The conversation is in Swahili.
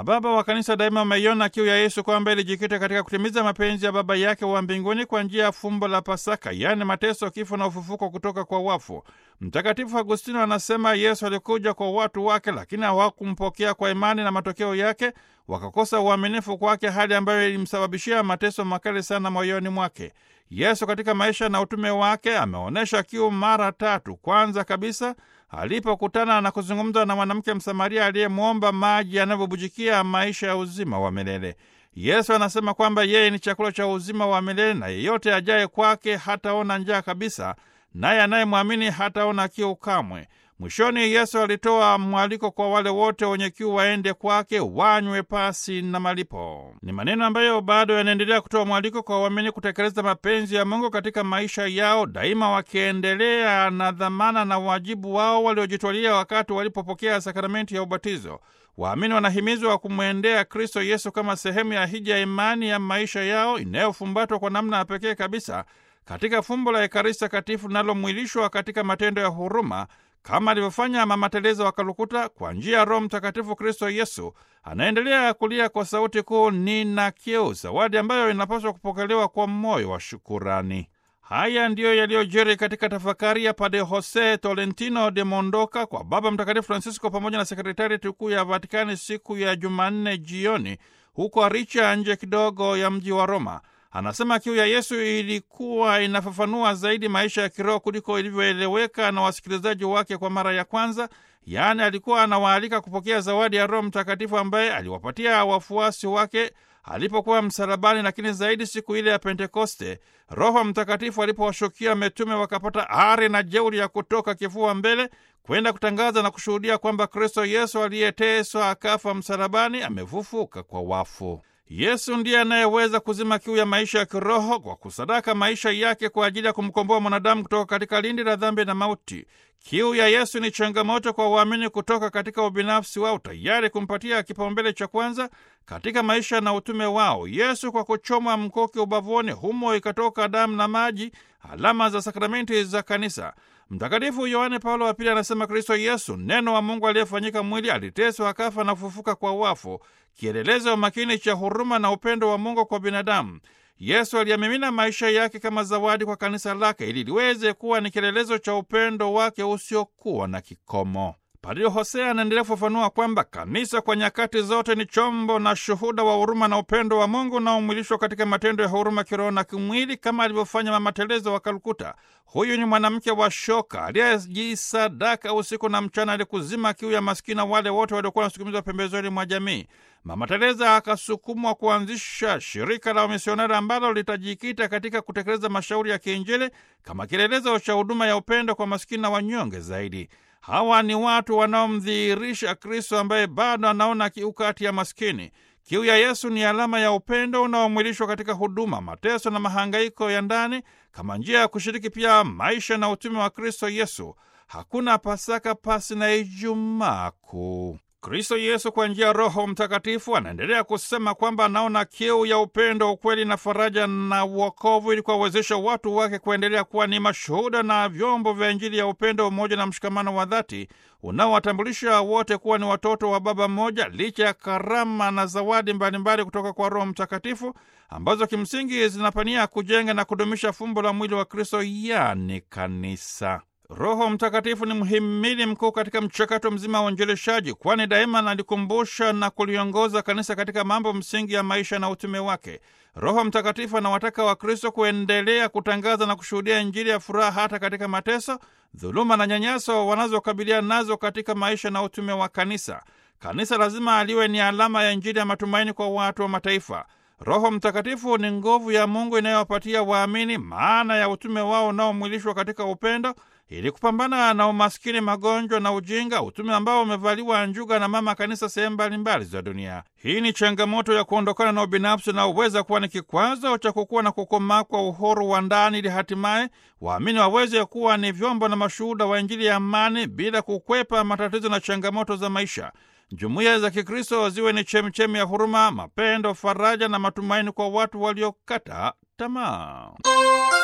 Mababa wa Kanisa daima wameiona kiu ya Yesu kwamba ilijikita katika kutimiza mapenzi ya Baba yake wa mbinguni kwa njia ya fumbo la Pasaka, yaani mateso, kifo na ufufuko kutoka kwa wafu. Mtakatifu Agustino anasema Yesu alikuja kwa watu wake, lakini hawakumpokea kwa imani, na matokeo yake wakakosa uaminifu kwake, hali ambayo ilimsababishia mateso makali sana moyoni mwake. Yesu katika maisha na utume wake ameonyesha kiu mara tatu. Kwanza kabisa alipokutana na kuzungumza na mwanamke Msamaria aliyemwomba maji yanavyobujikia maisha ya uzima wa milele. Yesu anasema kwamba yeye ni chakula cha uzima wa milele na yeyote ajaye kwake hataona njaa kabisa, naye anayemwamini hataona kiu kamwe. Mwishoni, Yesu alitoa mwaliko kwa wale wote wenye kiu waende kwake wanywe pasi na malipo. Ni maneno ambayo bado yanaendelea kutoa mwaliko kwa waamini kutekeleza mapenzi ya Mungu katika maisha yao, daima wakiendelea na dhamana na wajibu wao waliojitwalia wakati walipopokea sakramenti ya ubatizo. Waamini wanahimizwa kumwendea Kristo Yesu kama sehemu ya hija ya imani ya maisha yao inayofumbatwa kwa namna ya pekee kabisa katika fumbo la Ekaristi Takatifu linalomwilishwa katika matendo ya huruma kama alivyofanya Mama Teresa wa Kalkuta. Kwa njia ya Roho Mtakatifu, Kristo Yesu anaendelea kulia kwa sauti kuu, nina kiu, zawadi ambayo inapaswa kupokelewa kwa moyo wa shukurani. Haya ndiyo yaliyojiri katika tafakari ya Padre Jose Tolentino de Mondoka kwa Baba Mtakatifu Francisco pamoja na sekretarieti kuu ya Vatikani siku ya Jumanne jioni huko Aricha, nje kidogo ya mji wa Roma. Anasema kiu ya Yesu ilikuwa inafafanua zaidi maisha ya kiroho kuliko ilivyoeleweka na wasikilizaji wake kwa mara ya kwanza. Yaani, alikuwa anawaalika kupokea zawadi ya Roho Mtakatifu ambaye aliwapatia wafuasi wake alipokuwa msalabani, lakini zaidi siku ile ya Pentekoste, Roho Mtakatifu alipowashukia mitume wakapata ari na jeuri ya kutoka kifua mbele kwenda kutangaza na kushuhudia kwamba Kristo Yesu aliyeteswa akafa msalabani amefufuka kwa wafu. Yesu ndiye anayeweza kuzima kiu ya maisha ya kiroho kwa kusadaka maisha yake kwa ajili ya kumkomboa mwanadamu kutoka katika lindi la dhambi na mauti. Kiu ya Yesu ni changamoto kwa waamini kutoka katika ubinafsi wao, tayari kumpatia kipaumbele cha kwanza katika maisha na utume wao. Yesu kwa kuchomwa mkuki ubavuni, humo ikatoka damu na maji, alama za sakramenti za Kanisa. Mtakatifu Yohane Paulo wa Pili anasema Kristo Yesu, neno wa Mungu aliyefanyika mwili, aliteswa akafa na kufufuka kwa wafu, kielelezo makini cha huruma na upendo wa Mungu kwa binadamu. Yesu aliyamimina maisha yake kama zawadi kwa kanisa lake ili liweze kuwa ni kielelezo cha upendo wake usiokuwa na kikomo. Padre Hosea anaendelea kufafanua kwamba kanisa kwa nyakati zote ni chombo na shuhuda wa huruma na upendo wa Mungu unaomwilishwa katika matendo ya huruma kiroho na kimwili, kama alivyofanya Mama Teresa wa Kalkuta. Huyu ni mwanamke wa shoka aliyejisadaka usiku na mchana ili kuzima kiu ya maskini na wale wote waliokuwa wanasukumizwa pembezoni mwa jamii. Mama Teresa akasukumwa kuanzisha shirika la wamisionari ambalo litajikita katika kutekeleza mashauri ya kiinjili kama kielelezo cha huduma ya upendo kwa maskini na wanyonge zaidi. Hawa ni watu wanaomdhihirisha Kristo ambaye bado anaona kiu kati ya maskini. Kiu ya Yesu ni alama ya upendo unaomwilishwa katika huduma, mateso na mahangaiko ya ndani kama njia ya kushiriki pia maisha na utume wa Kristo Yesu. Hakuna Pasaka pasi na Ijumaa Kuu. Kristo Yesu kwa njia ya Roho Mtakatifu anaendelea kusema kwamba anaona kiu ya upendo, ukweli na faraja na uokovu, ili kuwawezesha watu wake kuendelea kuwa ni mashuhuda na vyombo vya Injili ya upendo, umoja na mshikamano wa dhati unaowatambulisha wote kuwa ni watoto wa Baba mmoja, licha ya karama na zawadi mbalimbali kutoka kwa Roho Mtakatifu ambazo kimsingi zinapania kujenga na kudumisha fumbo la mwili wa Kristo, yani kanisa. Roho Mtakatifu ni mhimili mkuu katika mchakato mzima wa uinjilishaji, kwani daima analikumbusha na kuliongoza kanisa katika mambo msingi ya maisha na utume wake. Roho Mtakatifu anawataka Wakristo kuendelea kutangaza na kushuhudia Injili ya furaha hata katika mateso, dhuluma na nyanyaso wanazokabiliana nazo katika maisha na utume wa kanisa. Kanisa lazima aliwe ni alama ya Injili ya matumaini kwa watu wa mataifa. Roho Mtakatifu ni nguvu ya Mungu inayowapatia waamini maana ya utume wao unaomwilishwa katika upendo ili kupambana na umaskini, magonjwa na ujinga, utume ambao umevaliwa njuga na mama kanisa sehemu mbalimbali za dunia. Hii ni changamoto ya kuondokana na ubinafsi unaoweza kuwa ni kikwazo cha kukua na kukomaa kwa uhuru wa ndani, ili hatimaye waamini waweze kuwa ni vyombo na mashuhuda wa Injili ya amani bila kukwepa matatizo na changamoto za maisha. Jumuiya za Kikristo ziwe ni chemchemi ya huruma, mapendo, faraja na matumaini kwa watu waliokata tamaa.